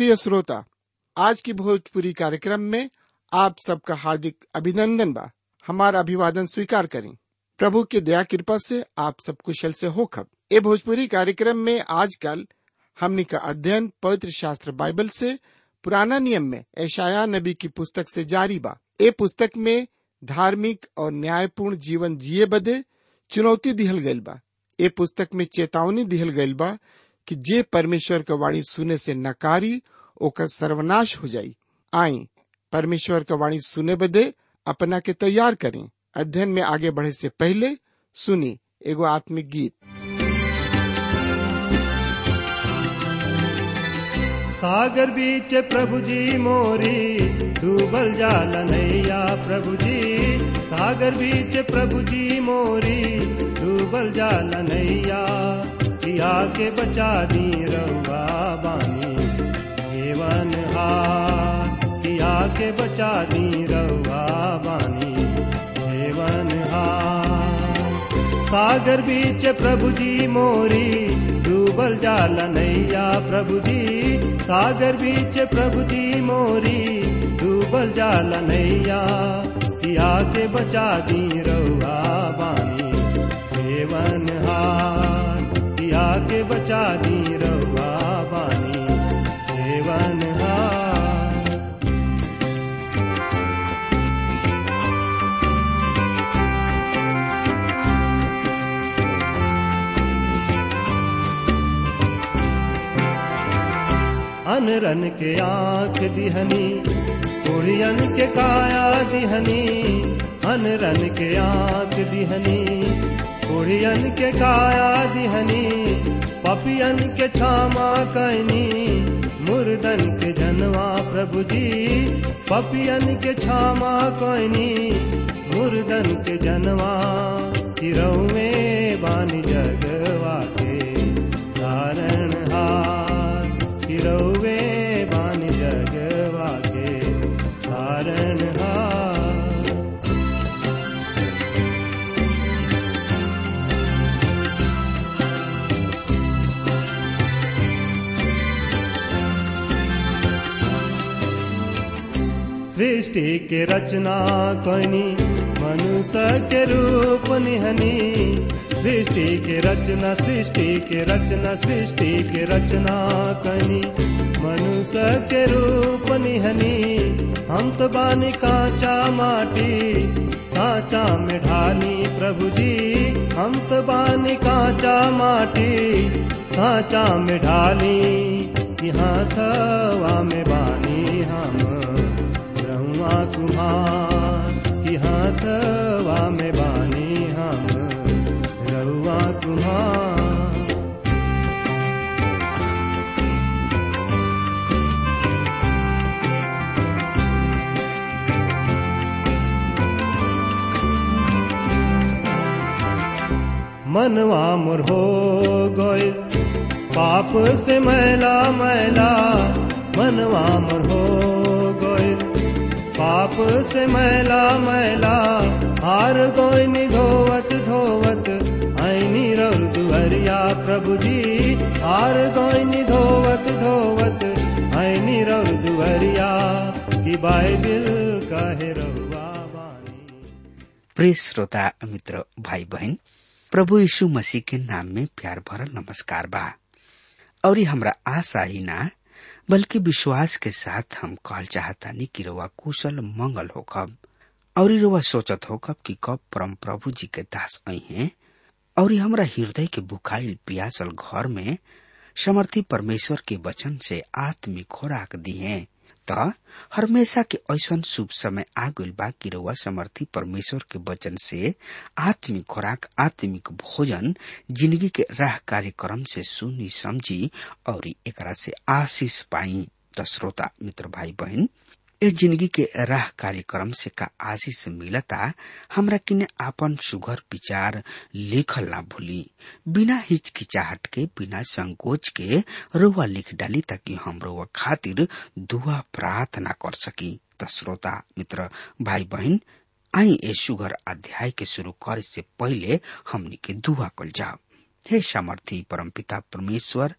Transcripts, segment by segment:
प्रिय श्रोता आज की भोजपुरी कार्यक्रम में आप सबका हार्दिक अभिनंदन बा हमारा अभिवादन स्वीकार करें प्रभु की दया कृपा से आप सब कुशल से हो खब ए भोजपुरी कार्यक्रम में आजकल हमनी का अध्ययन पवित्र शास्त्र बाइबल से पुराना नियम में ऐशाया नबी की पुस्तक से जारी बा ए पुस्तक में धार्मिक और न्यायपूर्ण जीवन जिए बदे चुनौती दिहल गइल बा ए पुस्तक में चेतावनी दिहल गइल बा कि जे परमेश्वर का वाणी सुने से नकारी ओकर सर्वनाश हो जाई आई परमेश्वर का वाणी सुने बदे अपना के तैयार करें अध्ययन में आगे बढ़े से पहले सुनी एगो आत्मिक गीत सागर बीच प्रभु जी मोरी डूबल जाल नैया प्रभु जी सागर बीच प्रभु जी मोरी डूबल जाल नैया पिया के बचा दी रउआ बानी हेवन हार पिया के बचा दी रउआ बानी हेवन हार सागर बीच प्रभु जी मोरी डूबल जाल नैया प्रभु जी सागर बीच प्रभु जी मोरी डूबल जाल नैया पिया के बचा दी रउआ बानी हेवन हार पिया के बचा दी रउआ बानी हेवन हार अनरन के आंख दिहनी कुड़ियन के काया दिहनी अनरन के आंख दिहनी कुड़ियन के काया दिहनी पपियन के छामा कैनी मुर्दन के जनवा प्रभु जी पपियन के छामा कैनी मुर्दन के जनवा तिरौवे बानी जगवा के कारण हार तिरौवे बानी जगवा के कारण हार सृष्टि के रचना कनी मनुष्य के रूप निहनी सृष्टि के रचना सृष्टि के रचना सृष्टि के रचना कनी मनुष्य के रूप निहनी हम तो बानी कांचा माटी साचा में ढाली प्रभु जी हम तो बानी कांचा माटी साचा में ढाली यहाँ थवा में बानी हम ब्रह्मा कुमार की हाथवा में बानी हम रउआ कुमार मनवा मोर हो गए पाप से मैला मैला मनवा मोर हो गए पाप से मैला मैला हार गोइनी धोवत धोवत ऐनी रौर दुहरिया प्रभु जी हार गोइनी धोवत धोवत ऐनी रौर दुहरिया की बाइबिल कहे रउआ बानी प्रिय श्रोता मित्र भाई बहन प्रभु यीशु मसीह के नाम में प्यार भरल नमस्कार बा और ये हमरा आशा ही ना बल्कि विश्वास के साथ हम कहल चाहतानी कि रउआ कुशल मंगल होखब और रउआ सोचत होखब कि कब परम प्रभु जी के दास आई हैं और हमरा हृदय के बुखाइल पियासल घर में समर्थी परमेश्वर के वचन से आत्मिक खोराक दिए त हमेशा के ऐसन शुभ समय आ गइल बा कि रउआ समर्थी परमेश्वर के वचन से आत्मिक खुराक आत्मिक भोजन जिंदगी के राह कार्यक्रम से सुनी समझी और एकरा से आशीष पाई त श्रोता मित्र भाई बहन ए जिंदगी के राह कार्यक्रम से का आशीष मिलता हमरा किने आपन सुघर विचार लिखल ना भूली बिना हिचकिचाहट के बिना संकोच के रुआ लिख डाली ताकि हम रुआ खातिर दुआ प्रार्थना कर सकी त श्रोता मित्र भाई बहन आई ए सुगर अध्याय के शुरू करे से पहले हमनी के दुआ कल जाओ हे सामर्थी परमपिता परमेश्वर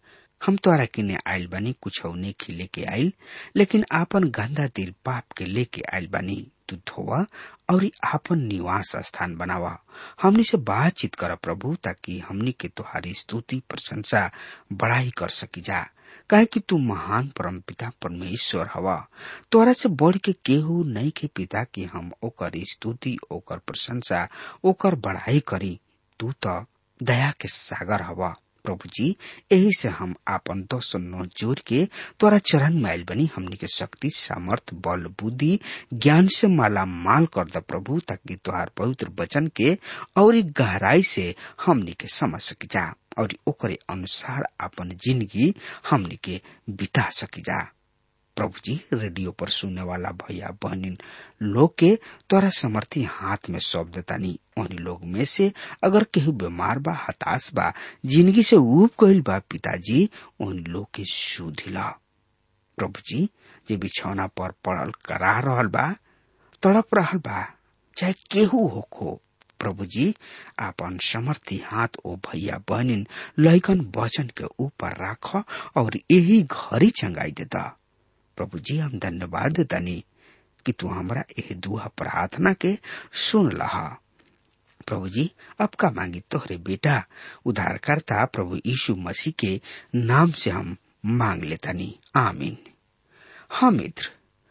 हम तोरा किने आयल बानी कुछ के लेके आयल लेकिन आपन गंदा दिल पाप के लेके आयल बानी तू धोवा और आपन निवास स्थान बनावा हमनी से बातचीत कर प्रभु ताकि हमनी के तुहारी स्तुति प्रशंसा बड़ाई कर सकी जा काहे कि तू महान परम पिता परमेश्वर हवा तोरा से बढ़ के केहू नहीं के पिता कि हम ओकर स्तुति ओकर प्रशंसा ओकर बढ़ाई करी तू तो दया के सागर हवा प्रभु जी यही से हम आपन दोष नो जोर के तोरा चरण में आयल बनी हमनी के शक्ति सामर्थ बल बुद्धि ज्ञान से माला माल कर द प्रभु ताकि तोहार पवित्र वचन के और गहराई से हमनी के समझ सकी जा और ओकरे अनुसार अपन जिंदगी हमनी के बिता सकी जा प्रभु जी रेडियो पर सुनने वाला भैया बहनिन लोग के तोरा समर्थी हाथ में सौंप देतानी उन्हीं लोग में से अगर केहू बीमार बा हताश बा जिंदगी से ऊब गईल बा पिताजी उन लोग के सुधिला प्रभु जी जे बिछौना पर पड़ल करा रहल बा तड़प रहल बा चाहे केहू होखो प्रभु जी आपन समर्थी हाथ ओ भैया बहनिन लैकन वचन के ऊपर राख और यही घड़ी चंगाई देता प्रभु जी हम धन्यवाद देतानी कि तू हमरा एह दुआ प्रार्थना के सुन लहा प्रभु जी अब का मांगी तोहरे बेटा उद्धारकर्ता प्रभु यीशु मसीह के नाम से हम मांग लेतानी आमीन हाँ मित्र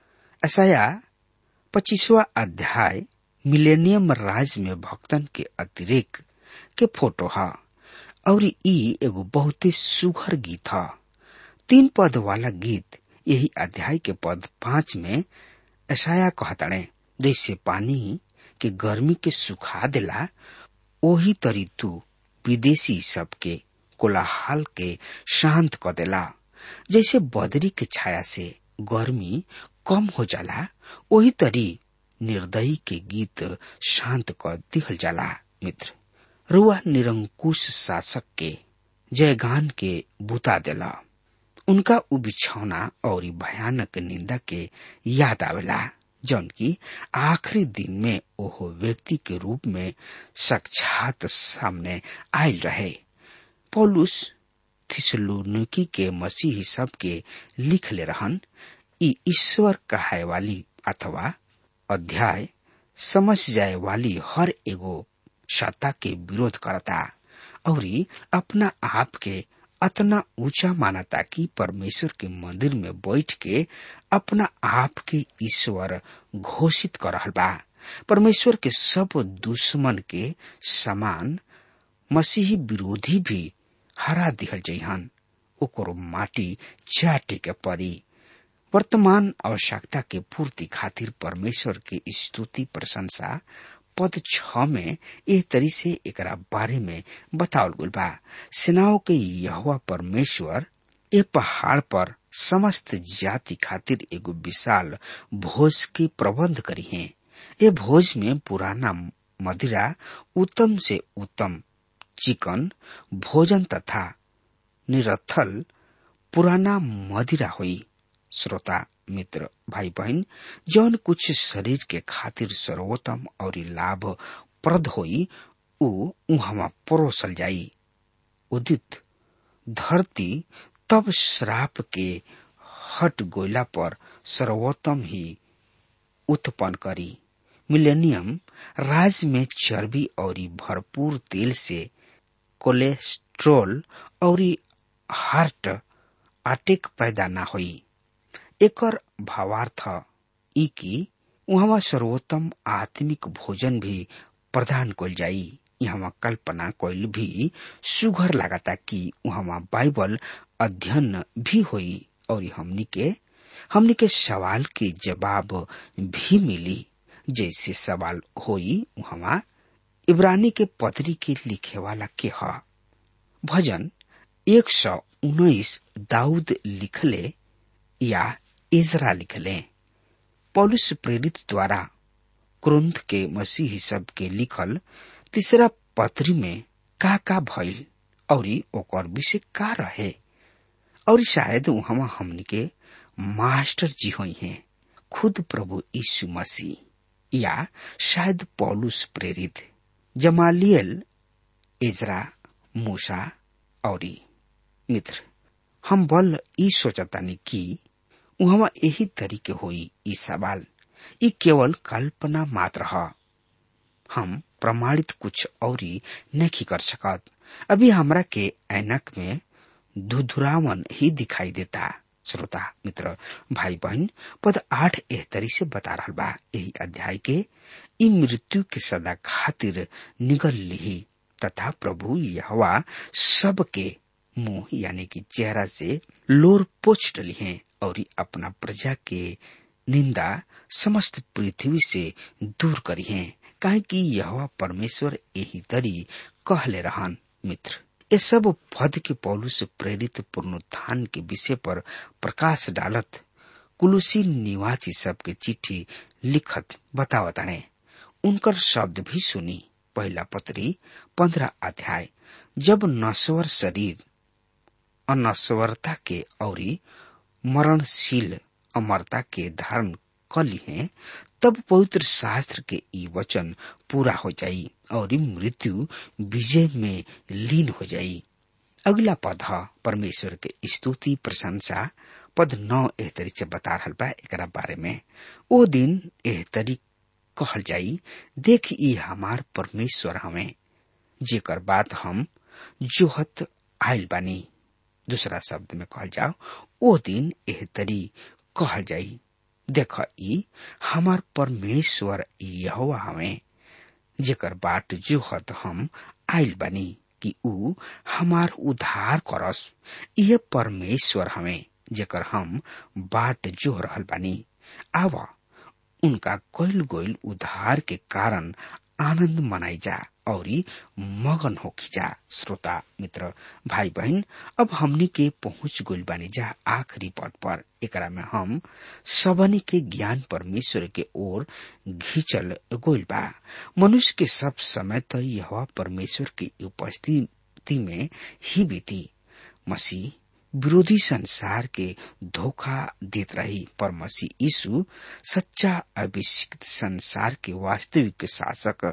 ऐसा पच्चीसवा अध्याय मिलेनियम राज में भक्तन के अतिरिक्त के फोटो है और ई एगो बहुते सुघर गीत है तीन पद वाला गीत यही अध्याय के पद पांच में ऐसाया कहताड़े जैसे पानी के गर्मी के सुखा देला ओही तरी तू विदेशी सबके कोलाहल के शांत क देला जैसे बदरी के छाया से गर्मी कम हो जाला ओही तरी निर्दयी के गीत शांत क दिहल जाला मित्र रुआ निरंकुश शासक के जयगान के बुता देला उनका उ बिछौना और भयानक निंदा के याद आवेला जौन की आखिरी दिन में ओहो व्यक्ति के रूप में साक्षात सामने आयल रहे पौलुस थिसलुनकी के मसीह सब के लिख ले रहन ई ईश्वर कहाय वाली अथवा अध्याय समझ जाए वाली हर एगो सत्ता के विरोध करता और अपना आप के अतना ऊंचा मानता कि परमेश्वर के मंदिर में बैठ के अपना आप के ईश्वर घोषित कर रहल बा परमेश्वर के सब दुश्मन के समान मसीही विरोधी भी हरा दिहल जइहन ओकरो माटी चाटे के परी वर्तमान आवश्यकता के पूर्ति खातिर परमेश्वर के स्तुति प्रशंसा पद छ में एह तरी से एकरा बारे में बतावल गुल बा सेनाओं के यहवा परमेश्वर ए पहाड़ पर समस्त जाति खातिर एगो विशाल भोज के प्रबंध करी है ए भोज में पुराना मदिरा उत्तम से उत्तम चिकन भोजन तथा निरथल पुराना मदिरा हुई श्रोता मित्र भाई बहन जौन कुछ शरीर के खातिर सर्वोत्तम और लाभ प्रद होई उ उहवा परोसल जाई उदित धरती तब श्राप के हट गोयला पर सर्वोत्तम ही उत्पन्न करी मिलेनियम राज में चर्बी और भरपूर तेल से कोलेस्ट्रोल और हार्ट अटैक पैदा न होई एकर भावार्थ ई कि वहाँ सर्वोत्तम आत्मिक भोजन भी प्रदान कल जाई यहाँ कल्पना कइल भी सुघर लागता कि वहाँ बाइबल अध्ययन भी होई और हमनी के हमनी के सवाल के जवाब भी मिली जैसे सवाल होई वहाँ इब्रानी के पत्री के लिखे वाला के ह भजन एक सौ उन्नीस दाऊद लिखले या इजरा लिखले पौलुस प्रेरित द्वारा क्रुंथ के मसीह सब के लिखल तीसरा पत्री में का का भइल और ओकर विषय का रहे और शायद वहां हमनी के मास्टर जी हुई हैं खुद प्रभु यीशु मसीह या शायद पौलुस प्रेरित जमालियल इजरा मूसा और मित्र हम बल ई सोचतानी कि उहवा यही तरीके होई ई सवाल ई केवल कल्पना मात्र ह हम प्रमाणित कुछ औरी नहीं कर सकत अभी हमरा के ऐनक में धुधुरावन ही दिखाई देता श्रोता मित्र भाई बहन पद आठ एहतरी से बता रहा बा यही अध्याय के ई मृत्यु के सदा खातिर निगल ली तथा प्रभु यहवा सबके मुंह यानी कि चेहरा से लोर पोछ डली है और अपना प्रजा के निंदा समस्त पृथ्वी से दूर करी है काहे कि यह परमेश्वर यही तरी कहले रहन मित्र ये सब पद के पौलू से प्रेरित पुनरुत्थान के विषय पर प्रकाश डालत कुलुसी निवासी सबके चिट्ठी लिखत बतावताने उनकर शब्द भी सुनी पहला पत्री पंद्रह अध्याय जब नश्वर शरीर अनश्वरता के औरी मरणशील अमरता के धारण कली है तब पवित्र शास्त्र के ई वचन पूरा हो जाई और मृत्यु विजय में लीन हो जाई अगला पद ह परमेश्वर के स्तुति प्रशंसा पद नौ एहतरी से बता रहा बा एक बारे में ओ दिन एहतरी कहल जाई देख ई हमार परमेश्वर हमें जेकर बात हम जोहत आयल बानी दूसरा शब्द में कहल जाओ ओ दिन एहतरी कहल जाई देख ई हमार परमेश्वर यहोवा हमें जेकर बाट जोहत हम आयल बानी कि ऊ हमार उद्धार करस यह परमेश्वर हमें जेकर हम बाट जोह रहल बानी आवा उनका कोयल गोयल उद्धार के कारण आनंद मनाई जा और मगन हो जा श्रोता मित्र भाई बहन अब हमनी के पहुंच गोल बानी जा आखिरी पद पर एकरा में हम सबनी के ज्ञान परमेश्वर के ओर घिंचल गोल बा मनुष्य के सब समय तो यह परमेश्वर की उपस्थिति में ही बीती मसीह विरोधी संसार के धोखा देत रही पर मसीह यीशु सच्चा अभिषिक्त संसार के वास्तविक शासक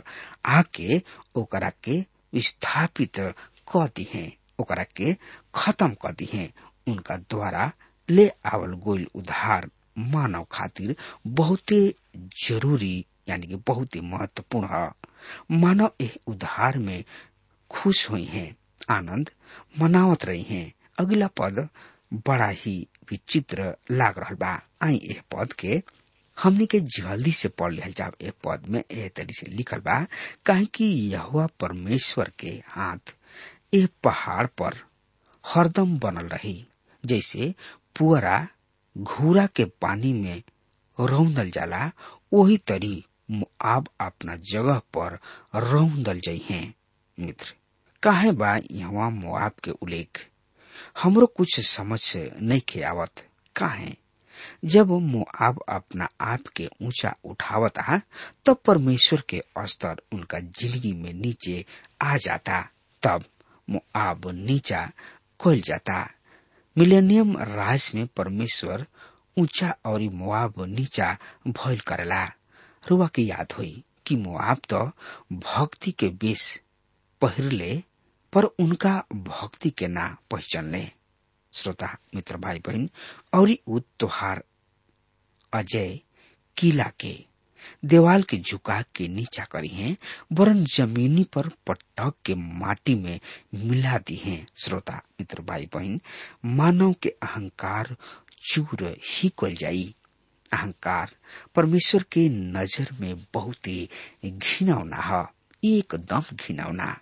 आके ओकरा के विस्थापित क दी है ओकरा के खत्म क दी है उनका द्वारा ले आवल गोल उधार मानव खातिर बहुते जरूरी यानी कि बहुत ही महत्वपूर्ण है मानव एह उधार में खुश हुई हैं आनंद मनावत रही हैं अगला पद बड़ा ही विचित्र लाग रहा बा आई एह पद के हमनी के जल्दी से पढ़ लिहल जाब एह पद में एह तरी से लिखल बा काहे कि यहुआ परमेश्वर के हाथ एह पहाड़ पर हरदम बनल रही जैसे पुअरा घूरा के पानी में रौंदल जाला वही तरी मुआब अपना जगह पर रौंदल जाइ हैं मित्र काहे बा यहाँ मुआब के उल्लेख हमरो कुछ समझ नहीं के आवत काहे जब मुआब अपना आप के ऊंचा उठावता तब परमेश्वर के स्तर उनका जिंदगी में नीचे आ जाता तब मुआब नीचा खोल जाता मिलेनियम राज में परमेश्वर ऊंचा और मुआब नीचा भइल करेला रुआ के याद हुई कि मुआब तो भक्ति के बेस पहिरले पर उनका भक्ति के ना पहचान ले श्रोता मित्र भाई बहन और उ त्योहार अजय किला के देवाल के झुका के नीचा करी हैं वरन जमीनी पर पटक के माटी में मिला दी हैं श्रोता मित्र भाई बहन मानव के अहंकार चूर ही कल जाई अहंकार परमेश्वर के नजर में बहुत ही घिनौना है एकदम घिनौना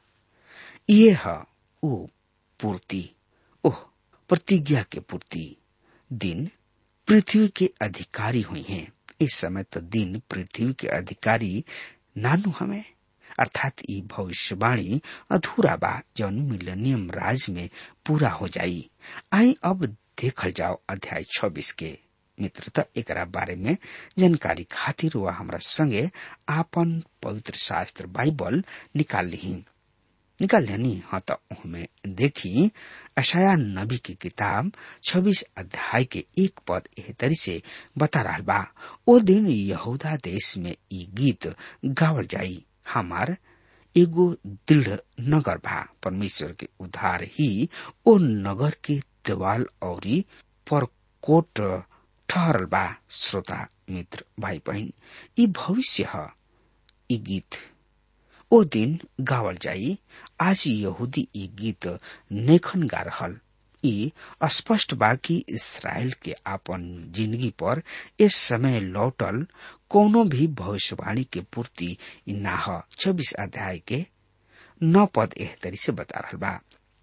ये है ओ पूर्ति ओह प्रतिज्ञा के पूर्ति दिन पृथ्वी के अधिकारी हुई हैं इस समय तो दिन पृथ्वी के अधिकारी नानु हमें अर्थात ये भविष्यवाणी अधूरा बा जौन मिलेनियम राज में पूरा हो जाई आई अब देखल जाओ अध्याय छब्बीस के मित्रता एक बारे में जानकारी खातिर वह हमरा संगे आपन पवित्र शास्त्र बाइबल निकाल ली निकाल लेनी हाँ तो हमें देखी अशाया नबी की किताब 26 अध्याय के एक पद एह तरी से बता रहा बा ओ दिन यहूदा देश में ई गीत गावल जाई हमार एगो दृढ़ नगर बा परमेश्वर के उधार ही ओ नगर के देवाल और परकोट ठहरल बा श्रोता मित्र भाई बहन ई भविष्य ह ई गीत ओ दिन गावल जाई आज यहूदी ई गीत नेखन गा रहल ई स्पष्ट बा कि इसराइल के आपन जिंदगी पर इस समय लौटल कोनो भी भविष्यवाणी के पूर्ति ना ह छब्बीस अध्याय के नौ पद एह तरी से बता रहल बा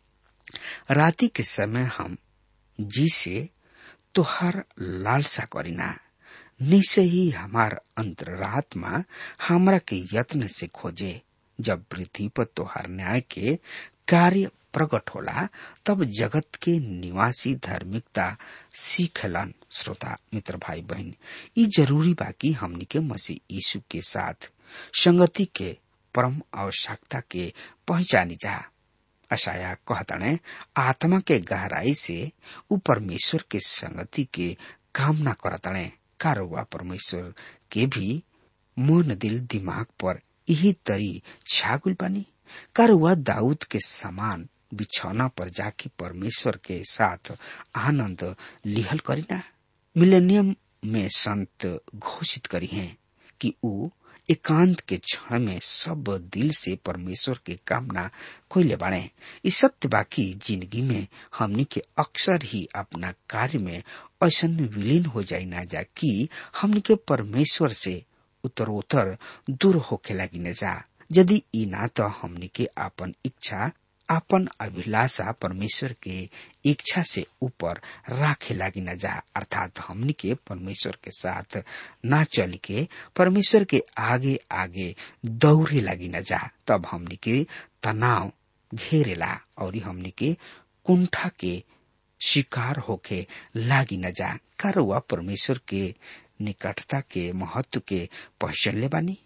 राति के समय हम जी से तोहार लालसा करीना निश्चय ही हमार अंतरात्मा हमरा के यत्न से खोजे जब पृथ्वी पर तोहार न्याय के कार्य प्रकट होला तब जगत के निवासी धार्मिकता सीखलन श्रोता मित्र भाई बहन ई जरूरी बा कि हमनी के मसीह यीशु के साथ संगति के परम आवश्यकता के पहचानी जा अशाया कहतने आत्मा के गहराई से उ परमेश्वर के संगति के कामना करतने कारोबा परमेश्वर के भी मन दिल दिमाग पर यही तरी छागुल बनी कारुआ दाऊद के समान बिछौना पर जाके परमेश्वर के साथ आनंद लिहल करीना मिलेनियम में संत घोषित करी हैं कि ऊ एकांत के क्षण में सब दिल से परमेश्वर के कामना कोयले बाड़े इस सत्य बाकी जिंदगी में हमनी के अक्सर ही अपना कार्य में ऐसा विलीन हो जाई ना जा कि हमनी के परमेश्वर से उत्तरोत्तर दूर होके लगी न जा यदि ई ना तो हमनी के अपन इच्छा अपन अभिलाषा परमेश्वर के इच्छा से ऊपर राखे लागी न जा अर्थात हमनी के परमेश्वर के साथ ना चल के परमेश्वर के आगे आगे दौड़े लागी न जा तब हमनी के तनाव घेरेला और हमनी के कुंठा के शिकार होके लागी न जा कारवा परमेश्वर के निकटता के महत्व के पहचान ले बानी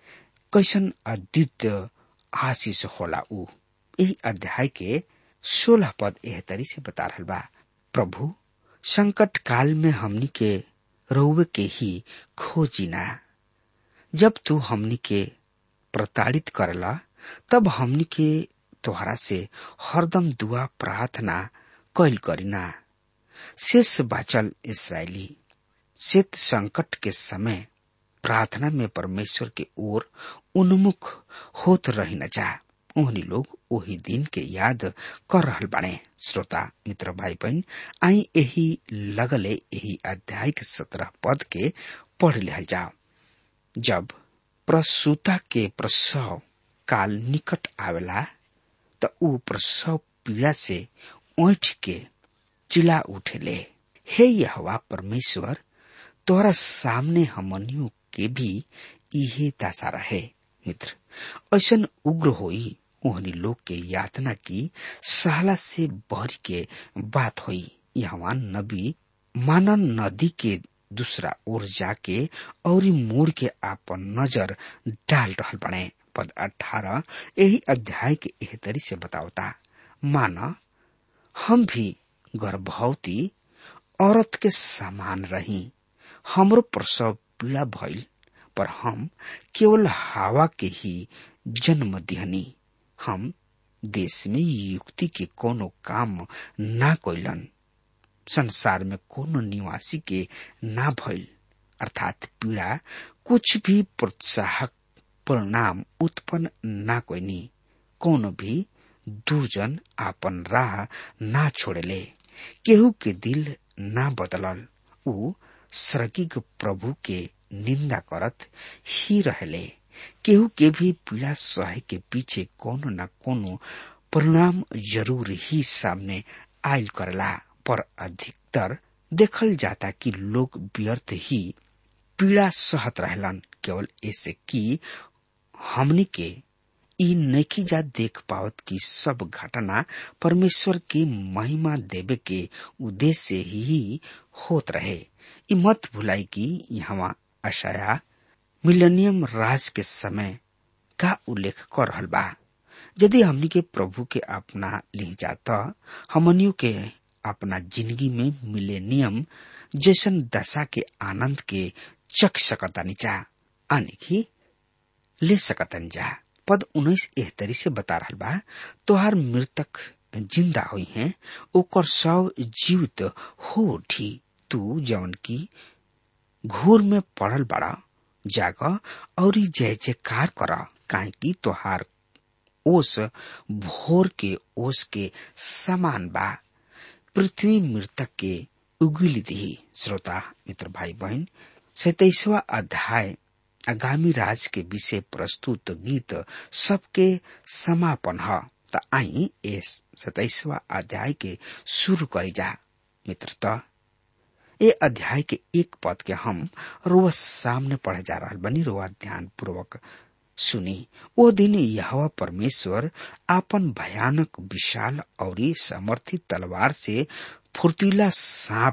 कैसन अद्वितीय आशीष होला ऊ यही अध्याय के सोलह पद एह तरी से बता रहल बा प्रभु संकट काल में हमनी के रउवे के ही खोजिना जब तू हमनी के प्रताड़ित करला तब हमनी के तोहरा से हरदम दुआ प्रार्थना कैल करीना शेष बाचल इसराइली शेत संकट के समय प्रार्थना में परमेश्वर के ओर उन्मुख होत रही न जा ओहनी लोग ओही दिन के याद कर रहल बाड़े श्रोता मित्र भाई बहन आई यही लगले यही अध्याय के सत्रह पद के पढ़ लिहल जाओ जब प्रसूता के प्रसव काल निकट आवेला त ऊ प्रसव पीड़ा से ओठ के चिल्ला उठेले हे यहवा परमेश्वर तोरा सामने हमनियों के भी इहे दशा रहे मित्र ऐसन उग्र होई ओहनी लोग के यातना की सहला से भर के बात हुई यहाँ नबी मानन नदी के दूसरा ओर जाके और मोड़ के आपन नजर डाल रहल बने पद अठारह यही अध्याय के एह तरी से बतावता माना हम भी गर्भवती औरत के समान रही हमरो प्रसव पीड़ा भइल पर हम केवल हवा के ही जन्म दिहनी हम देश में युक्ति के कोनो काम ना कोइलन संसार में कोनो निवासी के ना भइल अर्थात पीड़ा कुछ भी प्रोत्साहक परिणाम उत्पन्न ना कोइनी कोनो भी दुर्जन आपन राह ना छोड़ेले केहू के दिल ना बदलल ऊ स्वर्गिक प्रभु के निंदा करत ही रहले केहू के भी पीड़ा सहे के पीछे कोनो न कोनो परिणाम जरूर ही सामने आयल करला पर अधिकतर देखल जाता कि लोग व्यर्थ ही पीड़ा सहत रहलन केवल ऐसे कि हमनी के ई नैकी जा देख पावत की सब घटना परमेश्वर की महिमा देवे के उद्देश्य ही होत रहे ई मत भुलाई कि यहाँ अशाया मिलेनियम राज के समय का उल्लेख कर रहल बा यदि हमनी के प्रभु के अपना ली जाता हमनियों के अपना जिंदगी में मिलेनियम जैसन दशा के आनंद के चख सकतानी जा आने की ले सकतन जा पद उन्नीस एह तरी से बता रहल बा तोहार मृतक जिंदा हुई हैं ओकर शव जीवित हो उठी तू जवन की घूर में पड़ल बड़ा जाग और जय जयकार कर काहे की तोहार ओस भोर के ओस के समान बा पृथ्वी मृतक के उगिल दी श्रोता मित्र भाई बहन सैतीसवा अध्याय आगामी राज के विषय प्रस्तुत गीत सबके समापन है त आई इस सताइसवा अध्याय के शुरू करी जा मित्र त ए अध्याय के एक पद के हम रोज सामने पढ़े जा रहा बनी रोआ ध्यान पूर्वक सुनी वो दिन यहवा परमेश्वर आपन भयानक विशाल और समर्थित तलवार से फुर्तीला सांप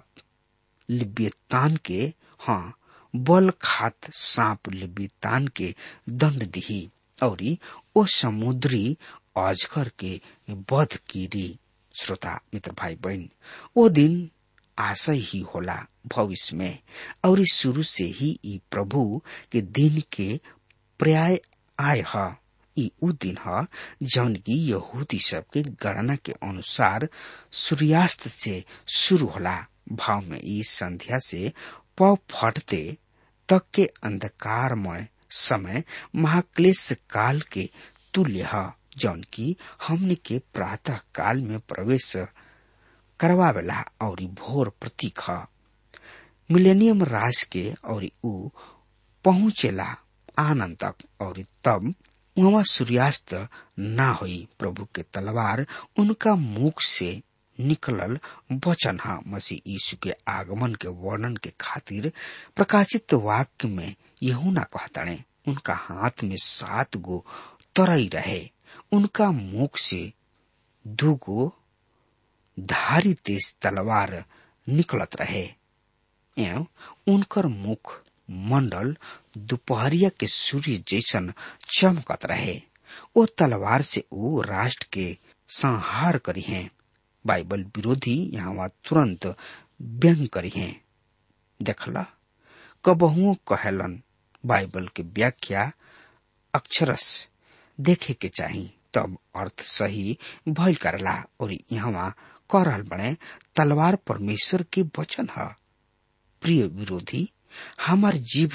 लिब्यतान के हाँ बल खात सांप लिब्यतान के दंड दिही और ओ समुद्री अजगर के बध कीरी श्रोता मित्र भाई बहन वो दिन आशय ही होला भविष्य में और शुरू से ही ई प्रभु के दिन के पर्याय आय है ई उ दिन है जौन की यहूदी सब के गणना के अनुसार सूर्यास्त से शुरू होला भाव में ई संध्या से प फटते तक के अंधकारमय समय महाक्लेश काल के तुल्य है जौन की हमने के प्रातः काल में प्रवेश करवावेला और भोर प्रतीक है मिलेनियम राज के और उ पहुंचेला आनंद तक और तब वहां सूर्यास्त ना हुई प्रभु के तलवार उनका मुख से निकलल वचन है मसीह यीशु के आगमन के वर्णन के खातिर प्रकाशित वाक्य में यहू ना कहतणे उनका हाथ में सात गो तरई रहे उनका मुख से दूगो धारी तेज तलवार निकलत रहे एवं उनकर मुख मंडल दोपहरिया के सूर्य जैसन चमकत रहे ओ तलवार से वो राष्ट्र के संहार करी हैं बाइबल विरोधी यहाँ तुरंत व्यंग करी हैं देखला कबहुओ कहलन बाइबल के व्याख्या अक्षरस देखे के चाही तब अर्थ सही भइल करला और यहाँ कह रहल बने तलवार परमेश्वर के वचन है प्रिय विरोधी हमार जीव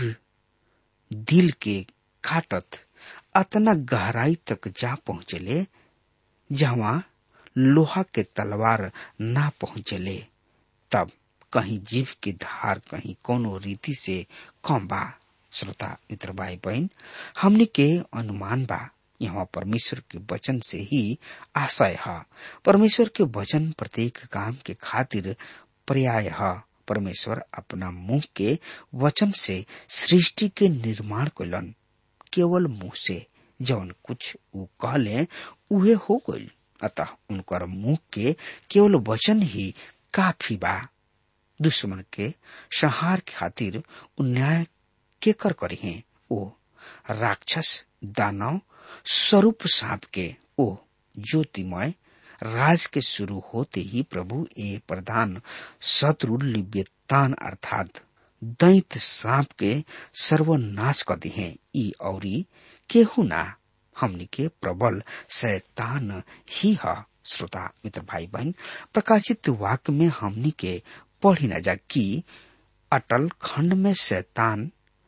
दिल के काटत अतना गहराई तक जा पहुंचले जहाँ लोहा के तलवार ना पहुंचले तब कहीं जीव के धार कहीं कोनो रीति से कम बा श्रोता मित्र भाई बहन हमने के अनुमान बा यहाँ परमेश्वर के वचन से ही आशय है परमेश्वर के वचन प्रत्येक काम के खातिर पर्याय है परमेश्वर अपना मुंह के वचन से सृष्टि के निर्माण कैलन केवल मुंह से जौन कुछ ऊ कहले उहे हो गई अतः उनकर मुंह के केवल वचन ही काफी बा दुश्मन के संहार खातिर न्याय के कर करी हैं ओ राक्षस दानव स्वरूप सांप के ओ ज्योतिमय राज के शुरू होते ही प्रभु ए प्रधान शत्रु लिव्यतान अर्थात दैत सांप के सर्वनाश कर दिए ई औरी केहू ना हमनी के प्रबल शैतान ही है श्रोता मित्र भाई बहन प्रकाशित वाक्य में हमनी के पढ़ी न जा कि अटल खंड में शैतान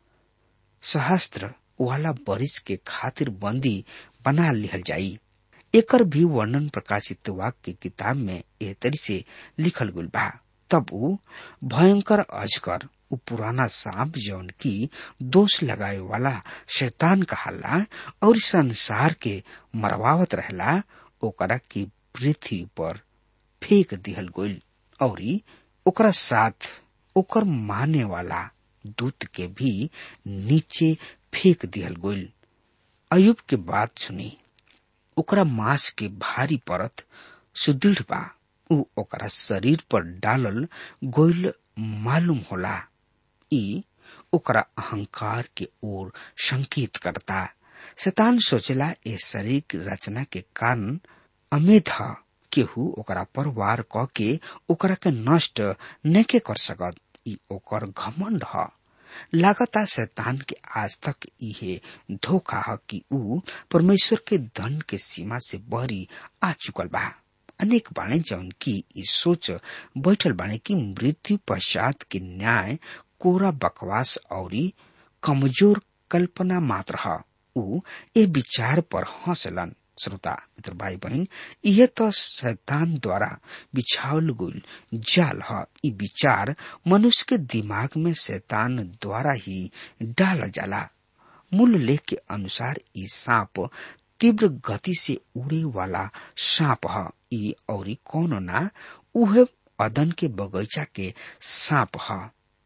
सहस्त्र वाला बरिस के खातिर बंदी बना लिहल जाई एकर भी वर्णन प्रकाशित वाक्य किताब में एह तरी से लिखल गुल बा तब ऊ भयंकर अजगर ऊ पुराना सांप जौन की दोष लगाए वाला शैतान कहाला और संसार के मरवावत रहला ओकरा की पृथ्वी पर फेंक दिहल गइल और ओकरा साथ ओकर माने वाला दूत के भी नीचे फेंक दिहल गइल अयुब के बात सुनी ओकरा मांस के भारी परत सुदृढ़ बा ऊ ओकरा शरीर पर डालल गोइल मालूम होला ई ओकरा अहंकार के ओर संकेत करता शैतान सोचला ए शरीर की रचना के कारण अमेध केहू ओकरा पर वार क के ओकरा के नष्ट नके कर सकत ई ओकर घमंड ह लागता शैतान के आज तक इहे धोखा है कि ऊ परमेश्वर के धन के सीमा से बहरी आ चुकल बा अनेक बाणे जौन की ई सोच बैठल बाणे की मृत्यु पश्चात के न्याय कोरा बकवास और कमजोर कल्पना मात्र ह ऊ ए विचार पर हंसलन श्रोता मित्र भाई बहन यह तो शैतान द्वारा बिछावल गुल जाल ह ई विचार मनुष्य के दिमाग में शैतान द्वारा ही डाल जाला मूल लेख के अनुसार ई सांप तीव्र गति से उड़े वाला सांप ह ई और कौनो ना उहे अदन के बगीचा के सांप ह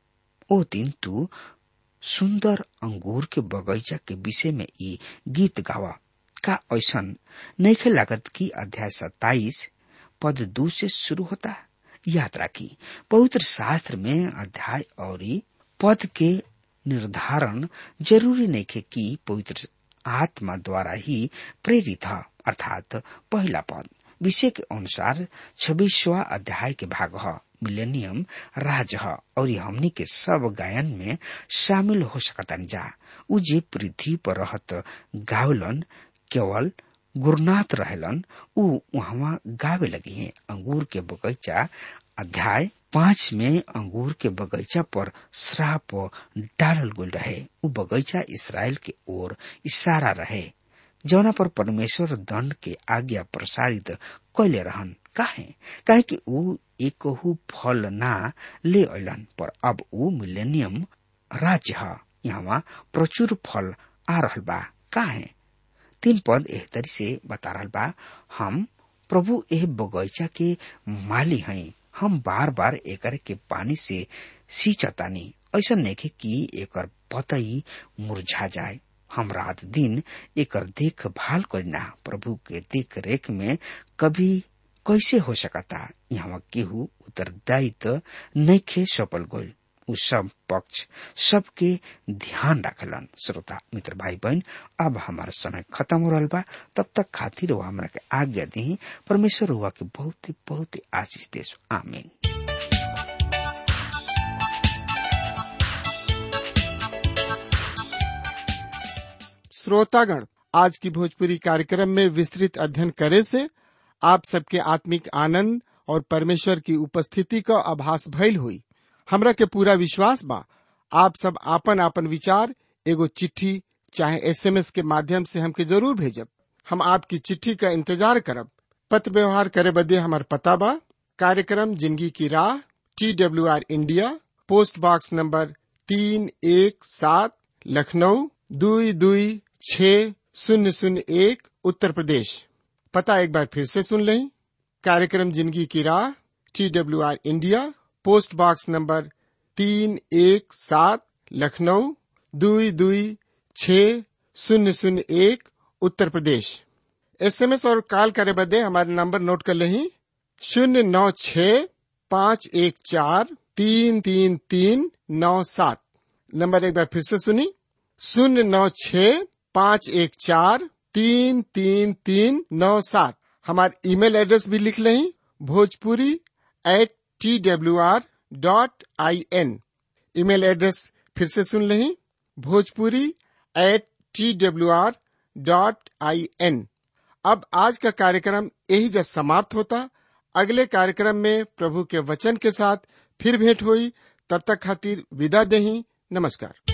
ओ दिन तू सुंदर अंगूर के बगीचा के विषय में ई गीत गावा का ऐसन नैखे लागत की अध्याय सत्ताईस पद दो से शुरू होता याद राखी पवित्र शास्त्र में अध्याय और पद के निर्धारण जरूरी नैखे कि पवित्र आत्मा द्वारा ही प्रेरित है अर्थात पहला पद विषय के अनुसार छब्बीसवा अध्याय के भाग है मिलेनियम राज है और हमनी के सब गायन में शामिल हो सकतन जा उ जे पृथ्वी पर रहत गावलन केवल गुरुनाथ रहलन उ वहां गावे लगी हैं अंगूर के बगीचा अध्याय पांच में अंगूर के बगीचा पर श्राप डालल गुल रहे उ बगीचा इसराइल के ओर इशारा रहे जौना पर परमेश्वर दंड के आज्ञा प्रसारित कैले रहन काहे काहे कि उ एकहु फल ना ले अलन पर अब उ मिलेनियम राज्य ह यहाँ प्रचुर फल आ रहल बा काहे तीन पद एह तरी से बता रहल बा हम प्रभु एह बगीचा के माली हैं हम बार बार एकर के पानी से सींचतानी ऐसा नेखे कि एकर पतई मुरझा जाए हम रात दिन एकर देखभाल करना प्रभु के देख रेख में कभी कैसे हो सकता यहाँ केहू उत्तरदायित्व नैखे सफल गोल उ सब पक्ष सबके ध्यान रखलन श्रोता मित्र भाई बहन अब हमारा समय खत्म हो रहा बा तब तक खातिर वो हमरा के आज्ञा दी परमेश्वर हुआ के बहुत बहुत आशीष देश आमीन श्रोतागण आज की भोजपुरी कार्यक्रम में विस्तृत अध्ययन करे से आप सबके आत्मिक आनंद और परमेश्वर की उपस्थिति का आभास भइल हुई हमरा के पूरा विश्वास बा आप सब आपन आपन विचार एगो चिट्ठी चाहे एसएमएस के माध्यम से हमके जरूर भेजब हम आपकी चिट्ठी का इंतजार करब पत्र व्यवहार करे बदे हमार पता बा कार्यक्रम जिंदगी की राह T W R India post box number तीन एक सात लखनऊ दुई दुई छ शून्य शून्य एक उत्तर प्रदेश पता एक बार फिर से सुन लें कार्यक्रम जिंदगी की राह T W R India post box number तीन एक सात लखनऊ दुई दुई छ शून्य शून्य एक उत्तर प्रदेश एसएमएस और कॉल करे बदे हमारे नंबर नोट कर लें शून्य नौ छ पाँच एक चार तीन तीन तीन नौ सात नंबर एक बार फिर से सुनी शून्य नौ छ पाँच एक चार तीन तीन तीन नौ सात हमारे ईमेल एड्रेस भी लिख लें Bhojpuri at T W R dot I N email address फिर से सुन लें Bhojpuri at T W R dot I N अब आज का कार्यक्रम यही जब समाप्त होता अगले कार्यक्रम में प्रभु के वचन के साथ फिर भेंट हुई तब तक खातिर विदा दही नमस्कार